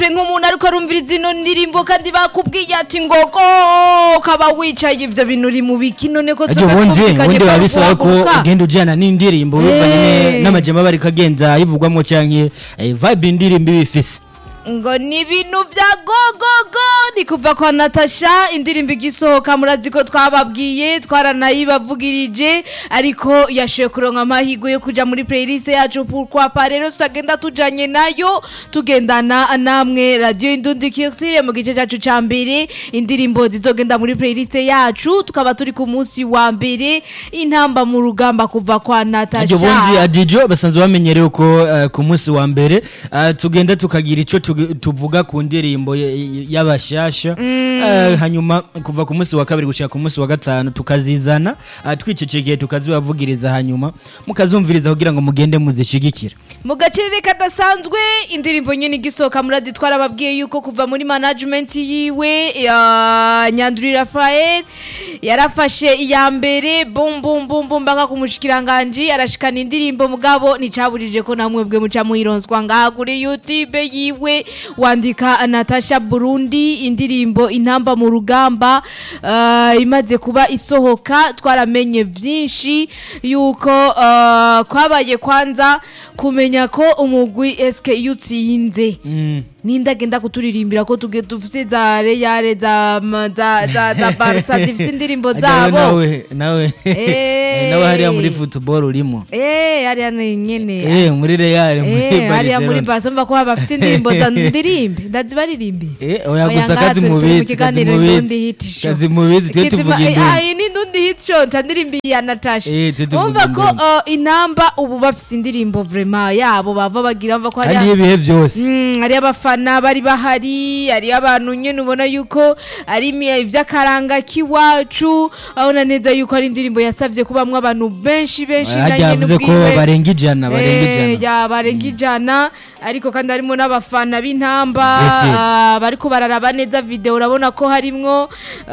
pe nk'umuntu ariko arumviriza ino ndirimbo kandi bakubwiye ati ngo ko ukaba wicaye ibyo bintu uri mu biki none ko ariko tuba ubundi twumvikanye ubundi ko biba ari bisaba ko guhaguruka. ugenda ujyana n'indirimbo bivanye Eh. n'amajyamba bari kagenza yivugwamo cyangwa vibe indirimbo iba ifise ngo ni ibintu bya gogogo ni kuva kwa natasha indirimbo igisohoka murazi ko twababwiye twaranayibavugirije ariko yashoboye kuronka amahirwe yo kuja muri playlist yacu pourquoi rero tutagenda tujanye nayo tugendana namwe radio indundi culture mu gice cyacu ca mbere indirimbo zizogenda muri playlist yacu tukaba turi ku munsi wa mbere intamba mu rugamba kuva kwa Ariko natasha ubundi adijo basanzwe bamenyerewe ko eh, ku munsi wa mbere eh, tugenda tukagira icyo tugi- tuvuga ku ndirimbo y- y- y'abashasha Eh, hanyuma kuva ku munsi wa kabiri gushika ku munsi wa gatanu tukazizana eh, twicecekeye tukazibavugiriza hanyuma mukazumviriza kugira ngo mugende muzishigikira mu gaciro kadasanzwe indirimbo nyine igisohoka murazi twarababwiye yuko kuva muri management yiwe ya nyanduri rafael yarafashe iya mbere bum bum bum bum mpaka ku mushikiranganji arashikana indirimbo mugabo nticaburije ko namwe bwe muca muhironswa ngaha kuri youtube yiwe wandika natasha burundi indirimbo intamba mu rugamba eh, imaze kuba isohoka twaramenye vyinshi yuko eh, kwabaye kwanza kumenya ko umugwi eske iyo utsinze ninde agenda kuturirimbira ko tuge dufise za reyare za ma- za za za barca zifise indirimbo Ariko zabo nawe nawe Eh. nawe hariya muri football urimo eh hariya ni nyene eh muri Real muri eh hariya muri Barcelona barca mva ko bafise indirimbo za ndirimbe ndazibaririmbire Eh, oya Oya, gusa ngaha kazi turi- turi mu mubizi kazi kiganiro Ndundi mubizi Hit Show. kazi mubizi twe Kitima- tuvuga eh, induru ah, iyi ni ndundi hit show nca ndirimbi ya natasha Eh, twe tuvuga wumva ko induru. uh, inamba ubu bafise indirimbo vrema yabo bava bagira mva ko kandi hariya ibihe byose Mm, hari abafana bari bahari hari abantu nyene ubona yuko ari imi- ivy'akaranga k'iwacu abona neza yuko ari indirimbo yasavye kubamwo abantu benshi benshi na hajya nyene yavuze ko ubwiwe. barenga ijana barenga Eh, ijana ya barenga ijana ariko kandi harimo n'abafana b'intamba Ese. ah, bariko bararaba neza video urabona ko harimwo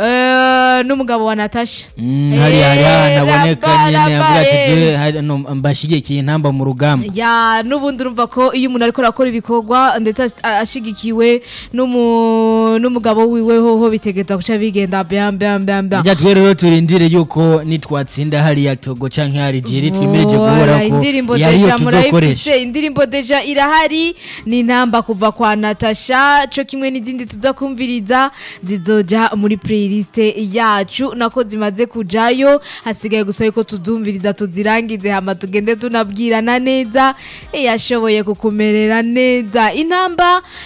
eh, n'umugabo wa natasha Mm, hari hari Eh, ahantu aboneka raba, nyine raba, avuga ati eh. "Jewe hari- no, mbashigikiye intamba mu rugamba ya n'ubundi urumva ko iyo umuntu ariko arakora ibikorwa ndetse as- a- ashigikiwe n'umu- n'umugabo wiwe hoho bitegeza guca bigenda bam bam bam bam rya twe rero turindire yuko nitwatsinda hariya togo canke hari jiri twimirije guhora Voilà, ko indirimbo yariyo deja tuzokoresha murayifise indirimbo deja irahari ni intamba kuva kwa natasha co kimwe n'izindi tuza kumviriza zizoja muri playlist yacu nako zimaze kujayo hasigaye gusa yuko tuzumviriza tuzirangize hama tugende tunabwirana neza yashoboye kukumerera neza intamba